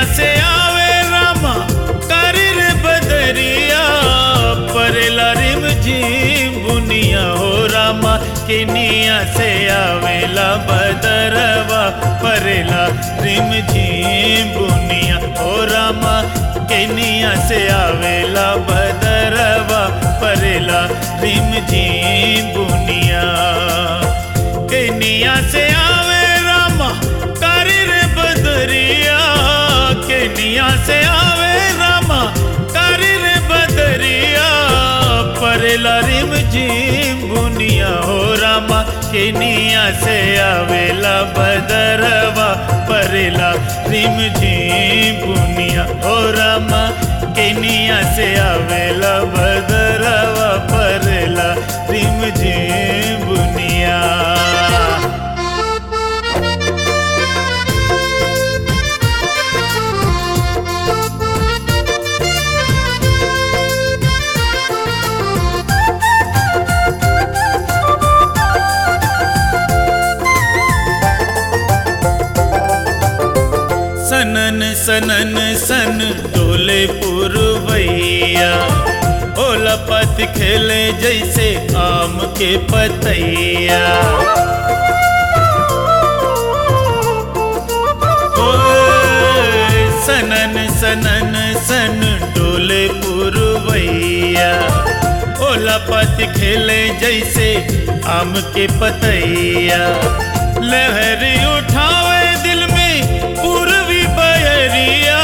से आवे रामा करी रे बदरिया परेला रिम झिम बुनिया हो रामा किनिया से आवेला बदरवा परेला रिम झिम बुनिया हो रामा किनिया से आवेला बदरवा परेला रिम झिम बुनिया केनिया से आवे रामा करी रे बदरिया केनिया से आवे रामा करी रे बदरिया परेला रिम झिम बुनिया हो रामा केनिया से आवेला बदरवा परेला रिम झिम बुनिया हो रामा केनिया से आवेला बदरवा परेला रिम झिम बुनिया सनन सनन सन डोले पुरवैया ओला पत खेले जैसे आम के पतैया ओए, सनन सनन सन डोले पुरवैया ओला पत खेले जैसे आम के पतैया लहरी उठावे दिल में पूर्वी बयरिया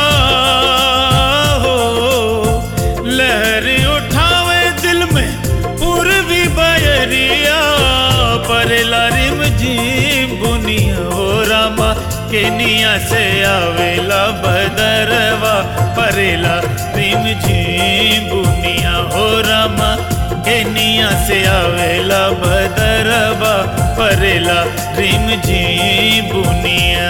हो लहरी उठावे दिल में पूर्वी बयरिया परेला रिम झिम बुनिया हो रामा केनिया से आवेला बदरवा परेला रिम झिम बुनिया हो रामा केनिया से आवेला बदरवा परेला रिम झिम बुनिया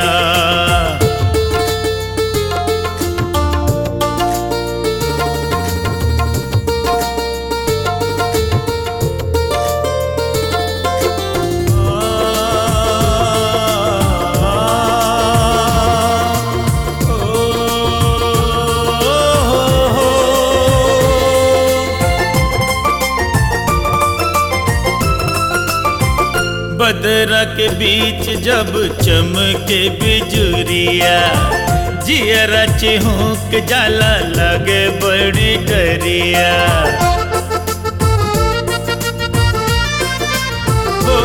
बदरा के बीच जब चमके बिजुरिया जियरा चिहुक जाला लगे बड़ी डरिया ओ,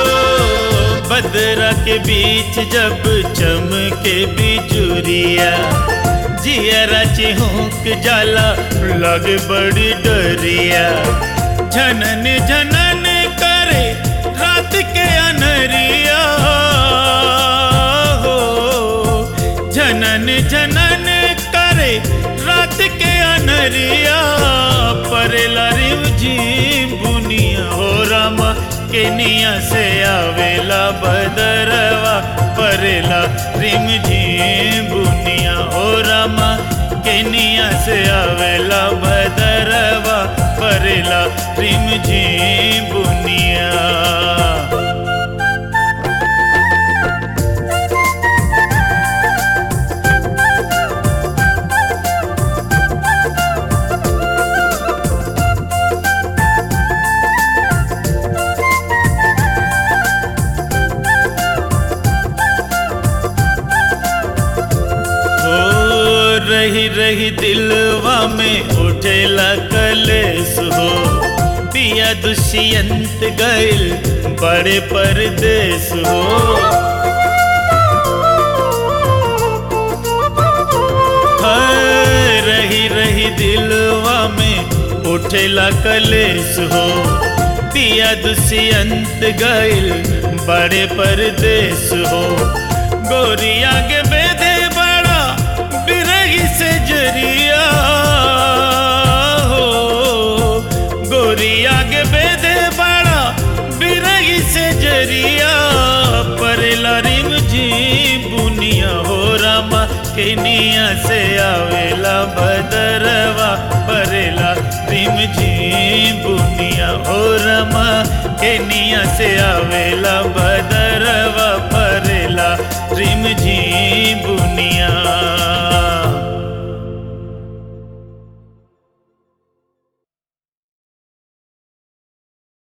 बदरा के बीच जब चमके बिजुरिया जियरा चिहुक जाला लगे बड़ी डरिया झनन झनन करे रात के अनरिया हो झनन झनन करे रात के अनरिया परेला रिम झिम बुनिया हो रामा केनिया से आवेला बदरवा परेला रिम झिम बुनिया हो रामा केनिया से आवेला बदरवा परेला रिम झिम बुनिया ओ रही रही दिलवा में उठेला कलेस हो पिया दुष्यंत गइल बड़े परदेस हो हाय, रही रही दिलवा में उठेला कलेस हो पिया दुष्यंत गइल बड़े परदेस हो गोरिया के बेदे बड़ा बिरही से जरिया हो गोरिया के बेदे बड़ा बिरही से जरिया परेला रिम जी बुनिया हो रामा केनिया से आवेला बदरवा परेला रिम जी बुनिया हो रामा केनिया से आवेला बदरवा